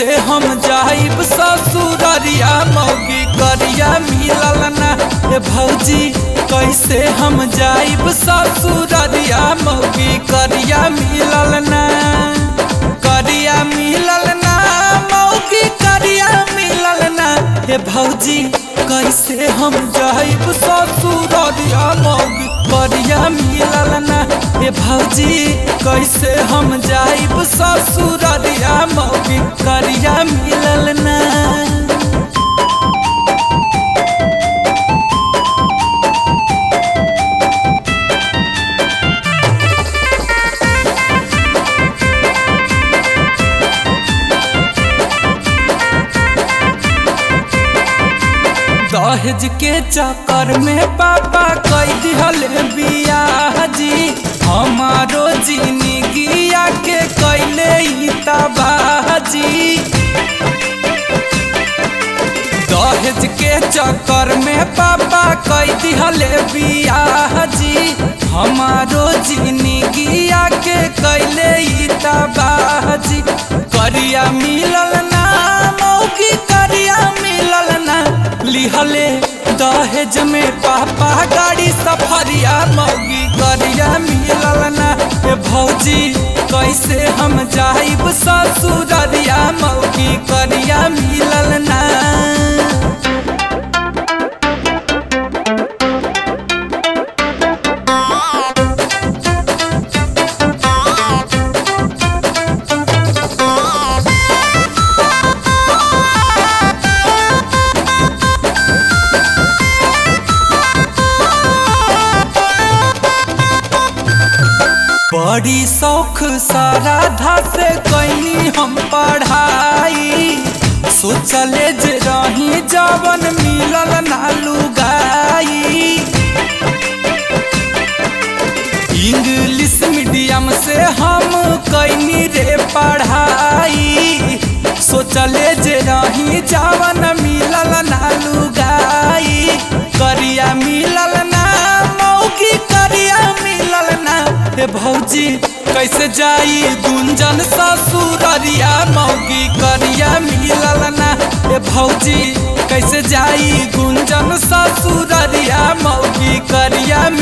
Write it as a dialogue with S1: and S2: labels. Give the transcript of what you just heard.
S1: कैसे हम जाइब ससुररिया मौगी करिया मिलल ना ए भौजी कैसे हम जाइब ससुररिया मौगी करिया मिलल ना करिया मिलल ना मौगी करिया मिलल ना हे भौजी कैसे हम जाइब ससुररिया मौगी करिया मिलल ना हे भौजी कैसे हम जाइब ससुररिया मौगी करिया मिलल ना दहेज के चक्कर में पापा कई दिहल बियाह जी हमारो जिंदगिया के कैले ही तबाजी दहेज के चक्कर में पापा कई दिहल बियाह जी हमारो जिंदगिया के कैले ही तबाजी करिया मिलल ना मौकी करिया मिलल ना लिहले दहेज में पापा गाड़ी सफरिया मौगी करिया मिलल ना ए भौजी कैसे हम जाइब ससुररिया मौगी करिया मिलल ना बड़ी शौख साराधा से कैनी हम पढ़ाई सोचले जे रही जवन मिलल नालू गाई इंग्लिश मीडियम से हम कैनी रे पढ़ाई सोचले जे रही जवन मिलल नालू गाई करिया मिलल ना मौकी करिया मिलल ना हे भौजी कैसे जाई गुंजन ससुररिया मौगी करिया मिलल ना हे भौजी कैसे जाई गुंजन ससुररिया मौगी करिया